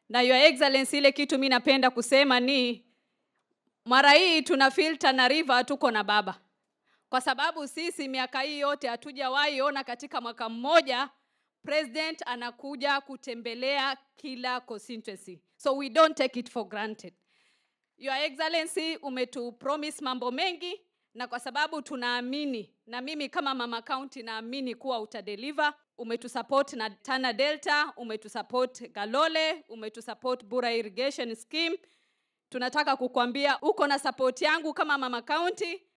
na your excellency ile kitu mi napenda kusema ni mara hii tuna feel Tana River tuko na baba kwa sababu sisi miaka hii yote hatujawahi ona katika mwaka mmoja president anakuja kutembelea kila constituency so we don't take it for granted your excellency umetu promise mambo mengi na kwa sababu tunaamini na mimi kama mama county naamini kuwa utadeliver umetusupport na Tana Delta umetusupport Galole umetusupport Bura irrigation scheme tunataka kukwambia uko na support yangu kama mama county